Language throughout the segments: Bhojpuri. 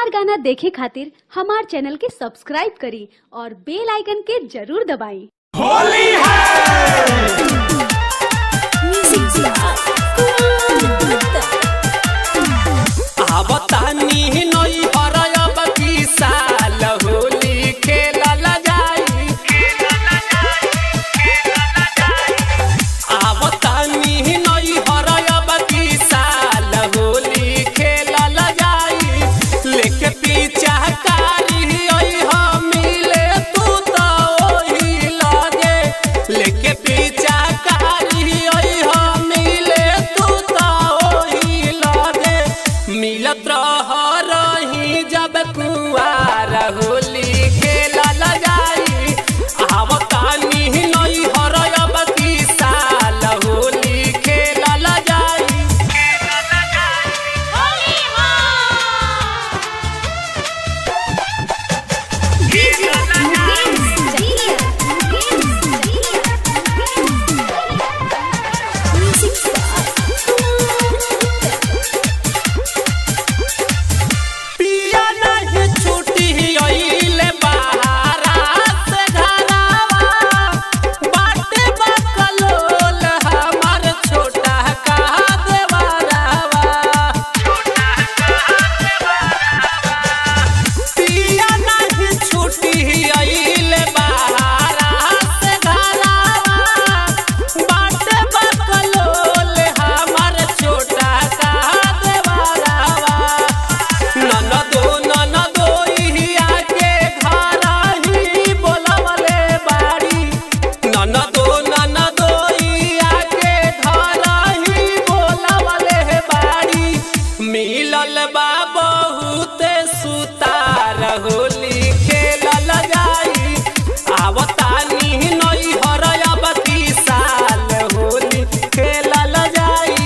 हमार गाना देखे खातिर हमार चैनल के सब्सक्राइब करी और बेल आइकन के जरूर दबाई होली है आवतानी नई हरयब की साल होली खेलल जाई आवतानी नई हरयब की साल होली खेलल जाई लेके पीछा कारी ओई हम मिले तू तो ओही लगे लेके पीछा कारी ओई हम मिले तू तो ओही लगे मिलत रह रही जब कुआर होली खेलल जाई आवतानी नई हरयब की साल होली खेलल जाई पिया नहीं छूटी अइले बहारा से घरावा बाटे बकलोल हमार छोटा का देवरावा पिया नहीं छूटी अइले बहारा से घरावा बाटे बकलोल हमार छोटा का देवरावा ननदो ननदो इहिया के घरा ही बोलवले बाड़ी ननदो ननदो इहिया के घरा ही बोलवले बाड़ी मिलल बा बहुत सुतार होली खेलल जाई आवतानी नई हरयब की साल होली खेलल जाई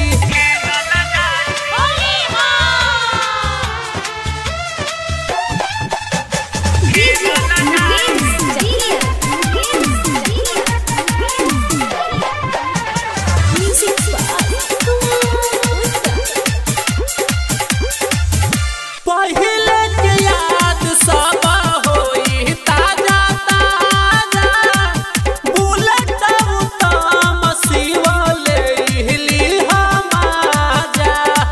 पहिले के याद सब होई ताजा ताजा बुलेट उत्तम शिवले हिली हमाजा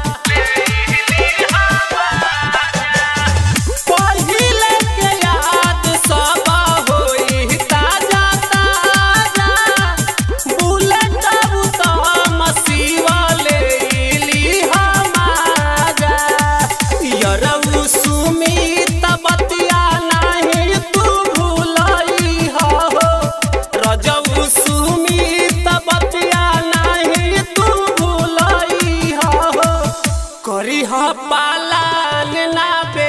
पहिले के याद सब होई ताजा ताजा बुलेट उत्तम शिवले हिली हमाजा यरऊ सुमित बतिया नाही तू भूलई हो रजऊ सुमित बतिया नाही तू भूलई हो करी ह पालन ना बे